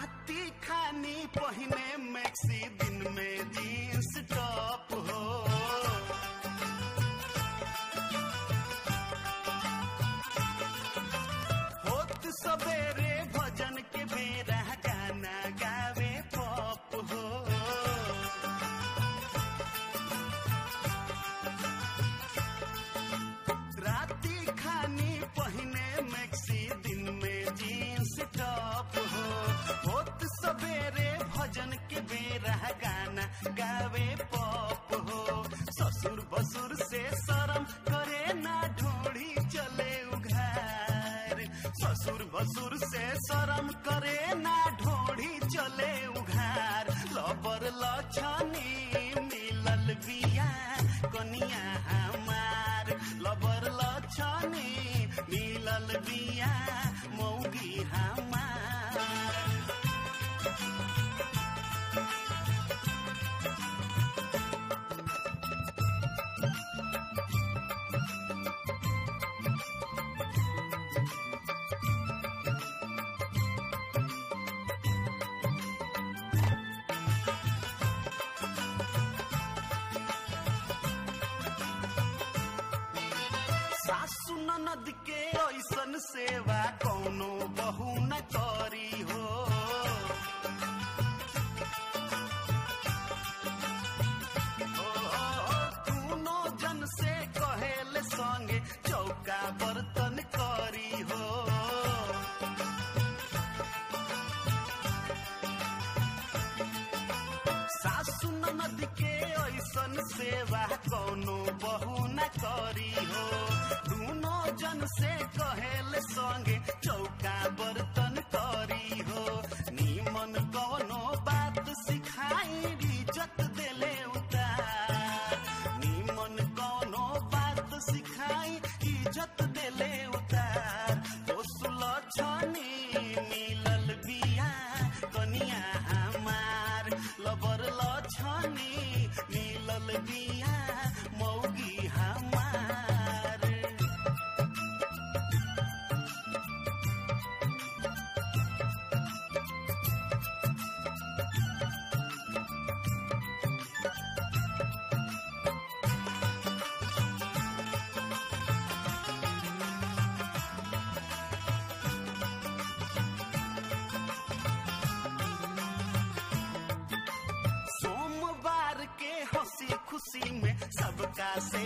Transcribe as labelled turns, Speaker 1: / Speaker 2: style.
Speaker 1: राती खानी पहिने मैक्सी दिन में जींस टॉप हो होत सवेरे भजन के बेरा गाना गावे पॉप हो राती खानी पहिने मैक्सी दिन में जींस टॉप हो होत सवेरे भजन के बेरा गाना गावे पॉप हो ससुर बसुर से शर्म करे ना ढोड़ी चले उघार ससुर बसुर से शर्म करे ना ढोड़ी चले उघार लबर लछनी मिलल बिया कनिया हमार लबर लछनी मिलल बिया मौगी हमार सासु ननद के ऐसन सेवा कौनो बहू न करी हो ओ, दूनो जन से कहेल संगे चौका बर्तन करी हो सासु ननद के ऐसन सेवा कौनो बहू न करी हो दूनो जन से कहेल संगे चौका बर्तन करी हो नीमन कौनो बात सिखाई इज्जत देले उतार नीमन कौनो बात सिखाई इज्जत देले उतार ओसुल छनी मिलल बिया कनिया हमार लबर लछनी मिलल बिया मौगी हमार सोमवार के हंसी खुशी में सबका से